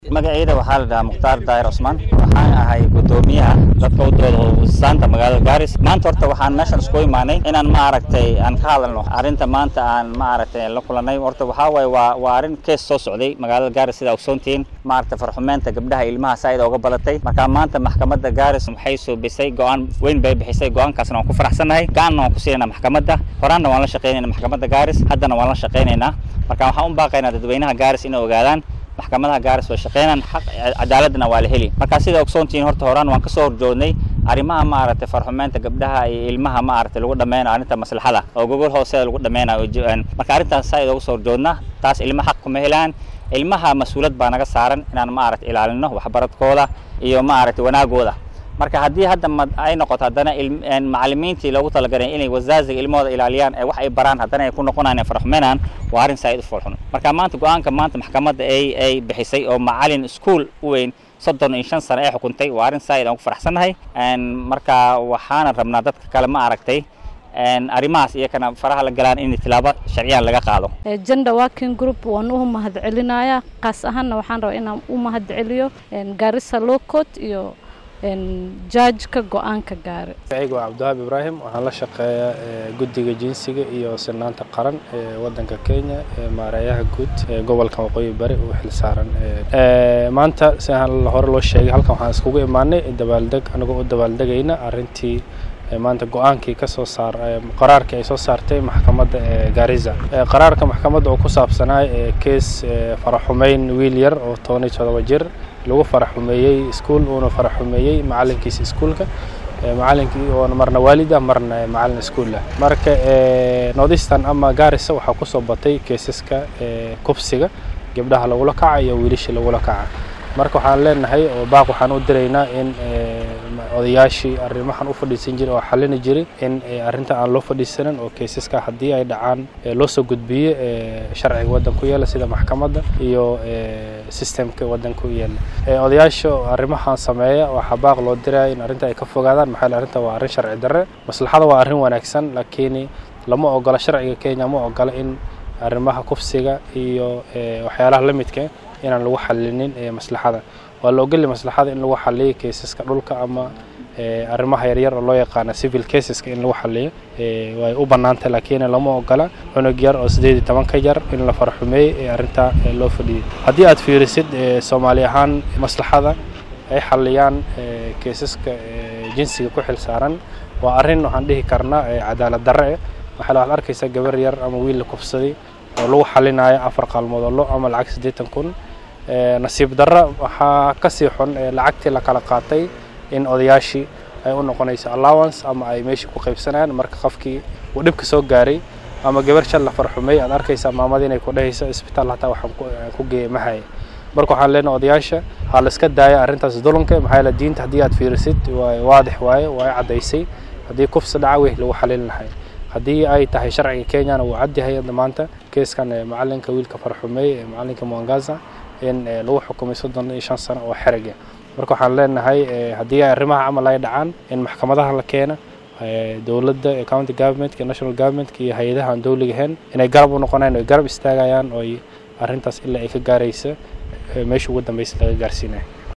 magacayda waxaa la dhahaa mukhtaar daahir cusmaan waxaan ahay guddoomiyaha dadka u dooda hubisaanta magaalada gaaris maanta horta waxaan meeshan isku imaanay inaan ma aragtay aan ka hadalno arrinta maanta aan ma aragtay la kulanay horta waxaa waaye waa waa arrin kees soo socday magaalada gaaris sida ogsoontihiin ma aragtay farxumeynta gabdhaha ilmaha saa'id ooga badatay marka maanta maxkamadda gaaris waxay suubisay go-aan weyn bay bixisay go-aankaasna waan ku faraxsannahay gacanna waan ku siinayna maxkamadda horaanna waan la shaqaynayna maxkamadda gaaris haddana waan la shaqaynaynaa marka waxaan u baaqaynaa dadweynaha gaaris inay ogaadaan maxkamadaha gaaris way shaqeynaan xaq cadaaladna waa la heli marka sida ogsoontihiin horta horaan waan kasoo horjoodnay arrimaha ma aragtay farxumeynta gabdhaha iyo ilmaha ma aragtay lagu dhameynayo arrinta maslaxada oo gogol hooseeda lagu dhameynayo marka arrintaas saa idooga soo horjoodna taas ilma xaq kuma helaan ilmaha mas-uulad baa naga saaran inaan ma aragtay ilaalino waxbaradkooda iyo ma aragtay wanaagooda marka haddii hadda ay noqoto haddana macalimiintii loogu talagalay inay wasaaziga ilmahooda ilaaliyaan ee wax ay baraan haddana ay ku noqonayaan farxumeynaan waa arrin saa'id u foolxun marka maanta go-aanka maanta maxkamadda ay ay bixisay oo macalin iskuol u weyn soddon iyo shan sano ay xukuntay waa arrin saa'id aan ku faraxsannahay marka waxaana rabnaa dadka kale ma aragtay arrimahaas iyakana faraha la galaan in tilaabo sharciyaan laga qaado gender working group waan u mahadcelinayaa qaas ahaanna waxaan rabaa inaan u mahadceliyo gaarisa low court iyo jaajka go-aanka gaare magacayga waa cabdiwahaab ibraahim waxaan la shaqeeyaa guddiga jinsiga iyo sinaanta qaran ee waddanka kenya ee maareeyaha guud ee gobolka waqooyi bari uu xil saaran maanta sidaan hore loo sheegay halkan waxaan iskugu imaanay dabaaldeg anigoo u dabaaldegayna arrintii maanta go-aankii ka soo saar qaraarkii ay soo saartay maxkamadda gaariza qaraarka maxkamadda oo ku saabsanaa kees faraxumeyn wiil yar oo toban iyo todoba jir lagu faraxumeeyey iskuol uuna faraxumeeyey macalinkiisa iskuolka macalinkii oona marna waalid ah marna macalin iskuol ah marka northeastern ama gaarisa waxaa kusoo batay keesaska kubsiga gabdhaha lagula kaca iyo wiilashii lagula kaca marka waxaan leenahay oo baaq waxaan u diraynaa in odayaashii arrimahan u fadhiisan jiray oo xallini jiray in arrinta aan loo fadhiisanin oo kaysaska haddii ay dhacaan loo soo gudbiyo sharciga waddanka ku yaala sida maxkamadda iyo systemka waddanka u yaala odayaasha arrimahan sameeya waxaa baaq loo diraya in arrinta ay ka fogaadaan maxaa yeele arrinta waa arrin sharci darre maslaxada waa arrin wanaagsan laakiin lama ogola sharciga kenya ma ogola in arrimaha kufsiga iyo waxyaalaha la midka inaan lagu xalinin maslaxada waa la ogolya maslaxada in lagu xaliyo kaysaska dhulka ama arrimaha yaryar oo loo yaqaana civil caseska in lagu xaliyo way u bannaantay laakiin lama ogola cunug yar oo siddeed iyo toban ka yar in la farxumeeyey ee arrintaa loo fadhiyey haddii aad fiirisid soomaali ahaan maslaxada ay xaliyaan kaysaska jinsiga ku xil saaran waa arrin waxaan dhihi karnaa cadaalad darre waxaa waxaad arkaysaa gabar yar ama wiil la kufsaday oo lagu xalinayo afar qaalmood oo lo ama lacag siddeetan kun nasiib darra waxaa kasii xun lacagtii la kala qaatay in odayaashii ay u noqonayso allowance ama ay meeshii ku qaybsanayaan marka qofkii uu dhibka soo gaaray ama gabar shal la farxumay aad arkaysaa maamadii inay ku dhehayso isbitaal hataa waxaan ku geeyay mahaya marka waxaan leenahay odayaasha ha la iska daaya arrintaas dulunka maxaa yeele diinta haddii aad fiirisid waa waadix waaye waa caddaysay haddii kufsi dhaca wey lagu xalin lahay haddii ay tahay sharciga kenyana wuu cadyahay maanta keeskan macalinka wiilka farxumeey ee macalinka mwangaza in lagu xukumay soddon iyo shan sano oo xerige marka waxaan leenahay haddii ay arrimaha camal ay dhacaan in maxkamadaha la keena dowladda county governmentka national governmentka iyo hay-adaha aan dowliga ahayn inay garab u noqonayaan oy garab istaagayaan ooy arrintaas ilaa ay ka gaaraysa meesha ugu dambeysa laga gaarsiinaya